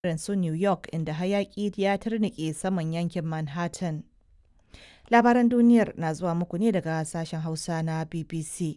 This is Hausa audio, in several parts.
irin su New York inda hayaki ya turnike saman yankin Manhattan. Labaran duniyar na zuwa muku ne daga sashen Hausa na BBC.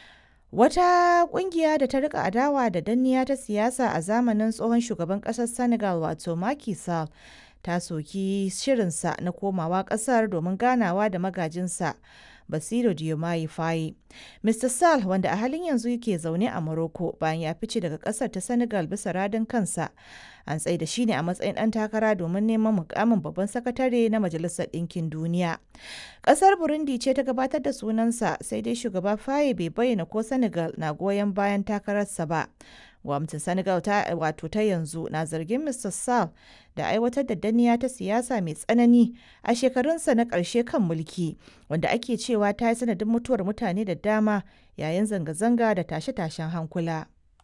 Wata kungiya da ta rika adawa da danniya ta siyasa a zamanin tsohon shugaban kasar Senegal wato Macky Sall ta soki shirinsa na komawa kasar domin ganawa da magajinsa Basiru Diomaye Faye. Mr. Sall wanda a halin yanzu yake zaune a Morocco bayan ya fice daga kasar ta Senegal bisa radin kansa. An tsaida shi ne a matsayin ɗan takara domin neman mukamin babban sakatare na Majalisar Ɗinkin Duniya. Ƙasar Burundi ce ta gabatar da sunansa sai dai shugaba Faye bai bayyana ko Senegal na goyon bayan takararsa ba. Gwamnatin Senegal ta wato ta yanzu na zargin Mr. Sall da aiwatar da danniya ta siyasa mai tsanani a shekarunsa na ƙarshe kan mulki, wanda ake cewa ta yi sanadin mutuwar mutane da dama yayin zanga-zanga da tashe-tashen hankula.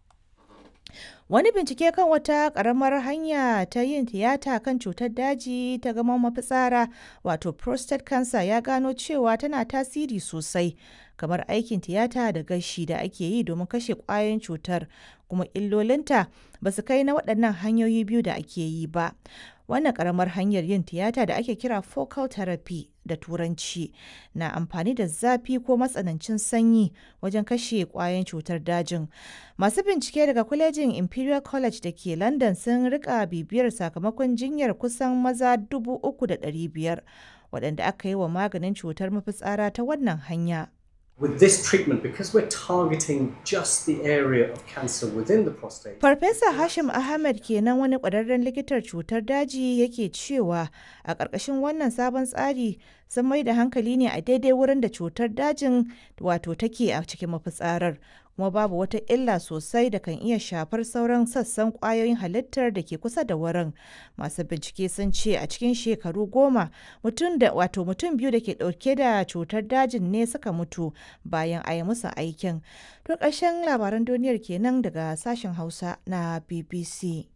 Wani bincike kan wata ƙaramar hanya ta yin tiyata kan cutar daji ta gaban mafitsara wato prostate cancer ya gano cewa tana tasiri sosai kamar aikin tiyata da gashi da ake yi domin kashe ƙwayoyin cutar kuma illolinta ba su kai na waɗannan hanyoyi biyu da ake yi ba. Wannan ƙaramar hanyar yin tiyata da ake kira focal therapy da turanci na amfani da zafi ko matsanancin sanyi wajen kashe ƙwayoyin cutar dajin. Masu bincike daga kwalejin Imperial College da ke London sun rika bibiyar sakamakon jinyar kusan maza 3,500 waɗanda aka yi wa maganin cutar mafitsara ta wannan hanya. With this treatment, because we're targeting just the area of cancer within the prostate. Farfesa Hashim Ahmed kenan wani ƙwararren likitar cutar daji yake cewa a ƙarƙashin wannan sabon tsari sun mai da hankali ne a daidai wurin da cutar dajin wato take a cikin mafitsarar kuma babu wata illa sosai da kan iya shafar sauran sassan ƙwayoyin halittar da ke kusa da wurin. Masu bincike sun ce a cikin shekaru goma mutum da wato mutum biyu da ke ɗauke da cutar dajin ne suka mutu bayan a yi musu aikin. To ƙarshen labaran duniyar kenan daga sashen Hausa na BBC.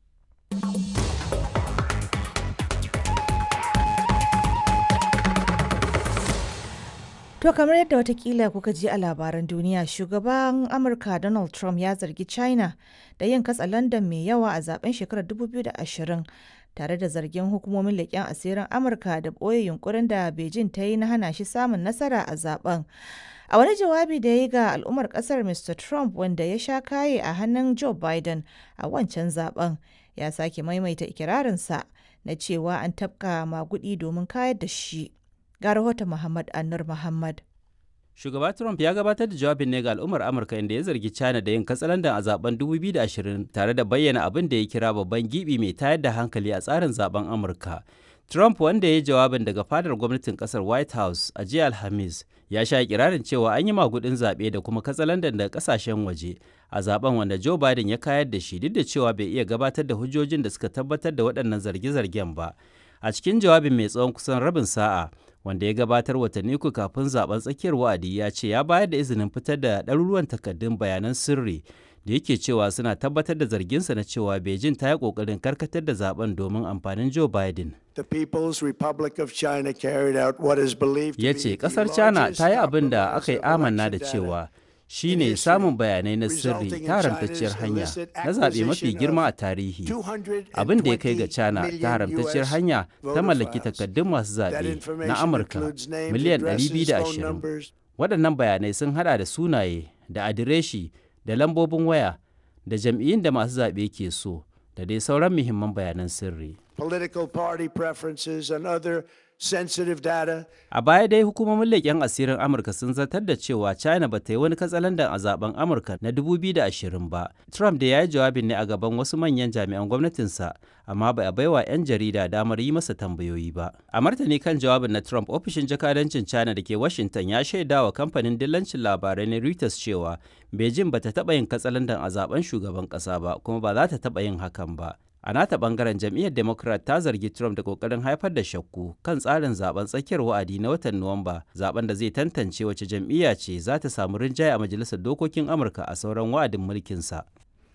To kamar yadda watakila kuka ji a labaran duniya shugaban Amurka Donald Trump ya zargi China da yin katsa London mai yawa a zaben shekarar 2020 tare da zargin hukumomin leƙen asirin Amurka da ɓoye yunkurin da Beijing ta yi na hana shi samun nasara a zaben. A wani jawabi da ya yi ga al'ummar ƙasar Mr. Trump wanda ya sha kaye a hannun Joe Biden a wancan zaben ya sake maimaita ikirarinsa na cewa an tafka magudi domin kayar da shi. ga rahoton Muhammad Annur Muhammad. Shugaba Trump ya gabatar da jawabin ne ga al'ummar Amurka inda ya zargi China da yin katsalandan a zaben 2020 tare da bayyana abin da ya kira babban gibi mai tayar da hankali a tsarin zaben Amurka. Trump wanda ya yi jawabin daga fadar gwamnatin kasar White House a jiya Alhamis ya sha kirarin cewa an yi magudin zaɓe da kuma katsalandan daga kasashen waje a zaben wanda Joe Biden ya kayar da shi duk da cewa bai iya gabatar da hujjojin da suka tabbatar da waɗannan zarge-zargen ba. A cikin jawabin mai tsawon kusan rabin sa'a, wanda ya gabatar watanni uku kafin zaben tsakiyar wa'adi ya ce ya bayar da izinin fitar da ɗaruruwan takardun bayanan sirri da yake cewa suna tabbatar da zarginsa na cewa Beijing ta yi ƙoƙarin karkatar da zaben domin amfanin Joe Biden. The People's Republic of China carried out what is believed Ya to ce be the ƙasar China largest ta yi abin da compromise aka yi of amanna da election data cewa shi ne samun bayanai na sirri resulting in ta haramtacciyar China's hanya illicit na zaɓe mafi acquisition girma a of tarihi. 220 abin da ya kai ga China million ta haramtacciyar US hanya ta voter mallaki files. takardun masu That zaɓe information na Amurka includes names, miliyan addresses, phone 220. numbers, Waɗannan bayanai sun hada da sunaye da adireshi da lambobin waya da jam'iyyun da masu zaɓe ke so da dai sauran muhimman bayanan sirri. political party preferences, and other sensitive data. A baya dai hukumomin leƙen asirin Amurka sun zartar da cewa China ba ta yi wani katsalandan a zaben Amurka na 2020 ba. Trump da ya yi jawabin ne a gaban wasu manyan jami'an gwamnatinsa, amma ba a baiwa 'yan jarida damar yi masa tambayoyi ba. A martani kan jawabin na Trump, ofishin jakadancin China da ke Washington ya shaida wa kamfanin dillancin labarai na Reuters cewa Beijing ba ta taɓa yin katsalandan a zaben shugaban ƙasa ba, kuma ba za ta taɓa yin hakan ba. A nata bangaren jam'iyyar Democrat ta zargi Trump da kokarin haifar da shakku kan tsarin zaben tsakiyar wa'adi na watan Nuwamba, zaben da zai tantance wace jam'iyya ce za ta samu rinjaye a majalisar dokokin Amurka a sauran wa'adin mulkinsa.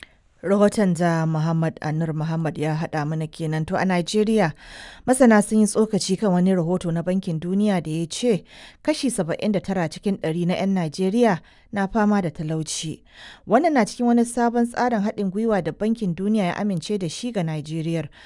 rahoton da Muhammad Anur Muhammad ya haɗa mana kenan to a Najeriya masana sun yi tsokaci kan wani rahoto na Bankin Duniya da ya ce kashi 79 cikin 100 na 'yan Najeriya na fama da talauci. Wannan na cikin wani sabon tsarin haɗin gwiwa da Bankin Duniya ya amince da shi ga Najeriya